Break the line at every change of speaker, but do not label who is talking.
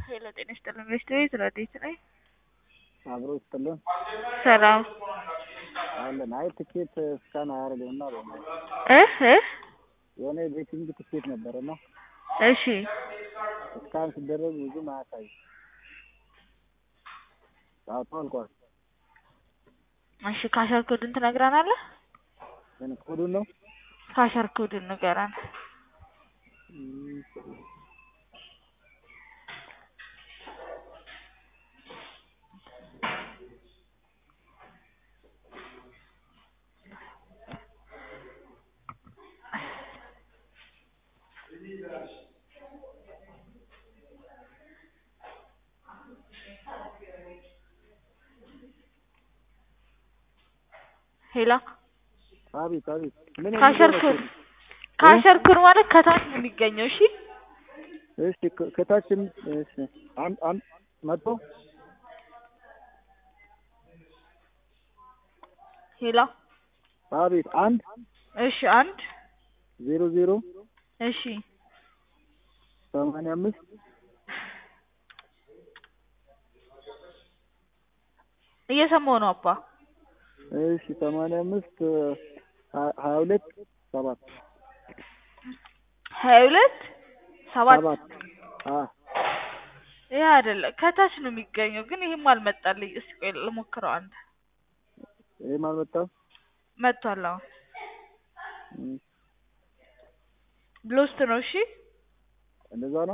ሄሎ ጤና ይስጥልን ቤት ረዴት ነኝ።
አብሮ ይስጥልን
ሰላም
አለን። አይ ትኬት እስካን አያደርግም እና
እ እ
የሆነ የቤቲንግ ትኬት ነበረ እና
እሺ
እስካን ሲደረግ ብዙም አያሳይም። ሰዓቱ አልቋል።
እሺ ካሸር ኮድን ትነግረናለህ?
ግን ኮዱን ነው
ካሸር ኮድን ንገረን።
እም፣
ሄሎ
አቤት አቤት። ምን
ካሸር
የሚለው
ኮድ
ነው?
ካሸር ኮድ ማለት ከታች ነው የሚገኘው። እሺ
እሺ ከ- ከታችም እሺ አንድ አንድ መቶ
ሄሎ
አቤት አንድ
እሺ አንድ
ዜሮ ዜሮ
እሺ
ሰማንያ አምስት
እየሰማሁ ነው አባ።
እሺ ሰማንያ አምስት ሀ- ሀያ ሁለት ሰባት
ሀያ ሁለት ሰባት
ሰባት አ
ይህ አይደለም ከታች ነው የሚገኘው፣ ግን ይህም አልመጣልኝ። እስኪ ቆይ ልሞክረው። አንድ
ይሄም አልመጣም።
መጥቷል። አሁን
እም፣
ብሎስት ነው። እሺ
እንደዛ ነው።